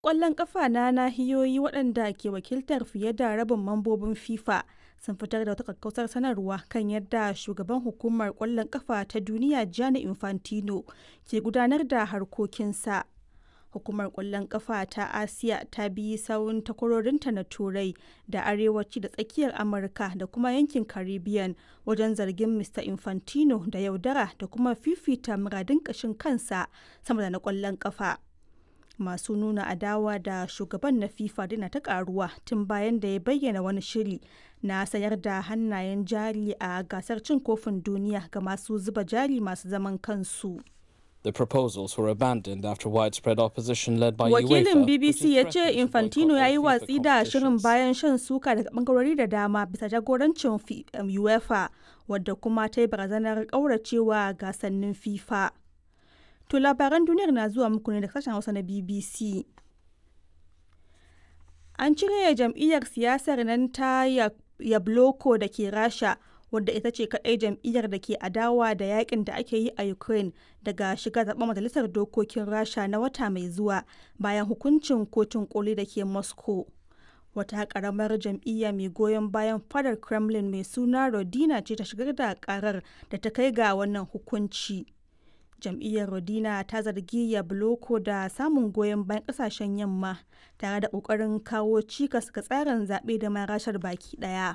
ƙwallon ƙafa na nahiyoyi waɗanda ke wakiltar fiye da rabin mambobin FIFA sun fitar da wata kakkausar sanarwa kan yadda shugaban hukumar ƙwallon ƙafa ta duniya Gianni Infantino ke gudanar da harkokinsa. Hukumar ƙwallon ƙafa ta Asiya ta bi sawun takwarorinta na Turai da Arewaci da Tsakiyar Amurka da kuma yankin Caribbean wajen zargin Mr. Infantino da yaudara da kuma fifita muradin ƙashin kansa sama da na ƙwallon ƙafa. masu nuna adawa da shugaban na fifa dina ta karuwa tun bayan da ya bayyana wani shiri na sayar da hannayen jari a gasar cin kofin duniya ga masu zuba jari masu zaman kansu The proposals were abandoned after widespread opposition led by Wakilin UEFA, BBC which ya has ce threatened to Infantino ya yi boycott all watsi FIFA da shirin competitions. bayan shan suka daga bangarori da dama bisa jagorancin fi- um, UEFA wadda kuma ta yi barazanar kauracewa gasannin FIFA. To labaran duniyar na zuwa muku ne da sashen Hausa na BBC. An cire jam'iyyar siyasar nan ta Ya- Yabloko da ke Rasha wadda ita ce kaɗai jam'iyyar da ke adawa da yakin da ake yi a Ukraine daga shiga zaɓen majalisar dokokin Rasha na wata mai zuwa bayan hukuncin kotun koli da ke Moscow. Wata ƙaramar jam'iyya mai goyon bayan fadar Kremlin mai suna Rodina ce ta shigar da ƙarar da ta kai ga wannan hukunci. jam'iyyar rodina ta zargi yabloko da samun goyon bayan kasashen yamma tare da kokarin kawo cikas ga tsarin zaɓe da ma rashar baki ɗaya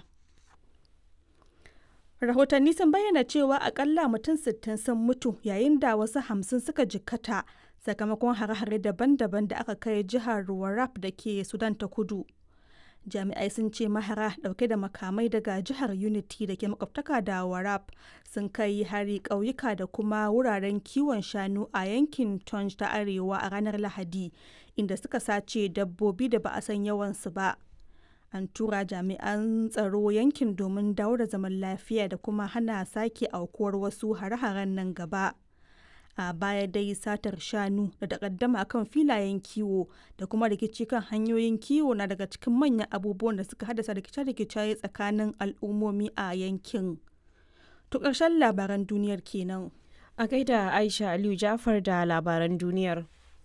rahotanni sun bayyana cewa akalla mutum 60 sun mutu yayin da wasu hamsin suka jikkata sakamakon hare-hare daban-daban da aka kai jihar warrap da ke sudan ta kudu jami'ai sun ce mahara dauke da makamai daga jihar unity da ke makwabtaka da warab sun kai hari ƙauyuka da kuma wuraren kiwon shanu a yankin tonj ta arewa a ranar lahadi inda suka sace dabbobi da ba a san yawansu ba an tura jami'an tsaro yankin domin dawo da zaman lafiya da kuma hana sake aukuwar wasu hare-haren nan gaba a baya dai satar shanu da takaddama kan filayen kiwo da kuma rikici kan hanyoyin kiwo na daga cikin manyan abubuwan da suka haddasa rikice-rikice tsakanin al'ummomi a yankin. To ƙarshen labaran duniyar kenan. A gaida Aisha Aliyu Jafar da labaran duniyar.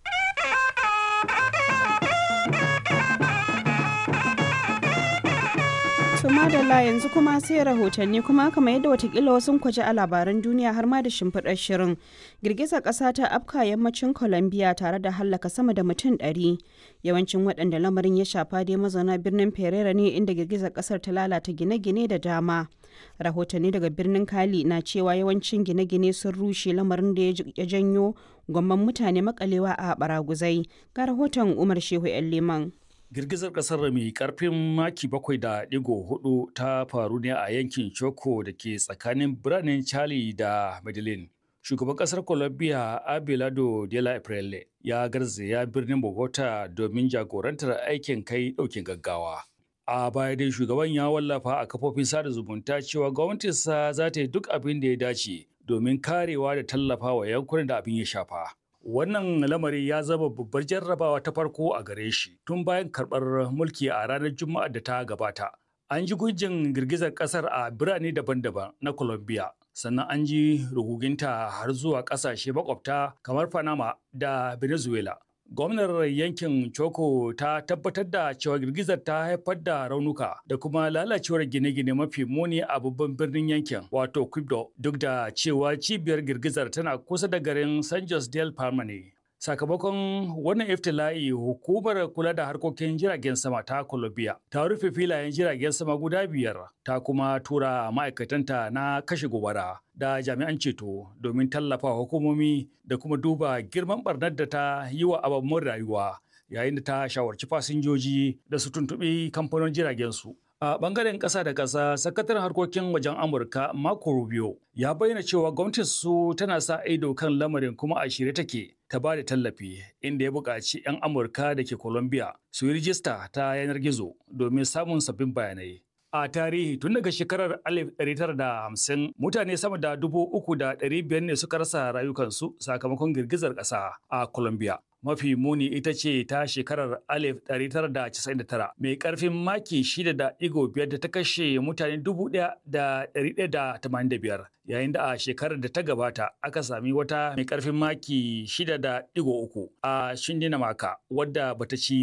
To madalla yanzu kuma sai rahotanni kuma kamar yadda watakila wasu kwaje a labaran duniya har ma da shimfiɗar shirin. Girgizar ƙasa ta afka yammacin Colombia tare da hallaka sama da mutum ɗari. Yawancin waɗanda lamarin ya shafa dai mazauna birnin Pereira ne inda girgizar ƙasar ta lalata gine-gine da dama. Rahotanni daga birnin Kali na cewa yawancin gine-gine sun rushe lamarin da ya janyo gwamman mutane makalewa a baraguzai. Ga rahoton Umar Shehu 'yan Liman. Girgizar ƙasar mai ƙarfin maki bakwai da ɗigo hudu ta faru ne a yankin Choco da ke tsakanin biranen Charlie da Medellin. Shugaban ƙasar Colombia Abelardo de la Aprele ya garzaya birnin Bogota domin jagorantar aikin kai ɗaukin gaggawa. A baya dai shugaban ya wallafa a kafofin sada zumunta cewa gwamnatinsa za ta yi duk abin da ya dace domin karewa da tallafa wa yankunan da abin ya shafa. Wannan lamari ya zama babbar jarrabawa ta farko a gare shi tun bayan karɓar mulki a ranar Juma'a da ta gabata. An ji gujin girgizar ƙasar a birane daban-daban na Colombia, sannan an ji ruguginta har zuwa ƙasashe makwabta kamar Panama da Venezuela. Gwamnar yankin Choco ta tabbatar da cewa girgizar ta haifar da raunuka da kuma lalacewar gine-gine mafi muni a babban birnin yankin wato Quibdo duk da cewa cibiyar girgizar tana kusa da garin San Jose del Palma ne. Sakamakon wannan iftila'i hukumar kula da harkokin jiragen sama ta Colombia ta rufe filayen jiragen sama guda biyar ta kuma tura ma'aikatanta na kashe gobara da jami'an ceto domin tallafa hukumomi da kuma duba girman barnar da ta yi wa ababen rayuwa yayin da ta shawarci fasinjoji da su tuntuɓi kamfanin jiragen su. A bangaren ƙasa da ƙasa, sakataren harkokin wajen Amurka Marco Rubio ya bayyana cewa gwamnatin su tana sa ido kan lamarin kuma a shirye take ta ba da tallafi inda ya buƙaci 'yan Amurka da ke Colombia su yi rijista ta yanar gizo domin samun sabbin bayanai. A tarihi tun daga shekarar 1950 mutane sama da dubu uku da ɗari biyar ne suka rasa rayukansu sakamakon girgizar ƙasa a Colombia. mafi muni ita ce ta shekarar 1999 mai karfin maki 6.5 da ta kashe mutane 1,185 yayin da a shekarar da ta gabata aka sami wata mai karfin maki 6.3 a shindina maka wadda bata ci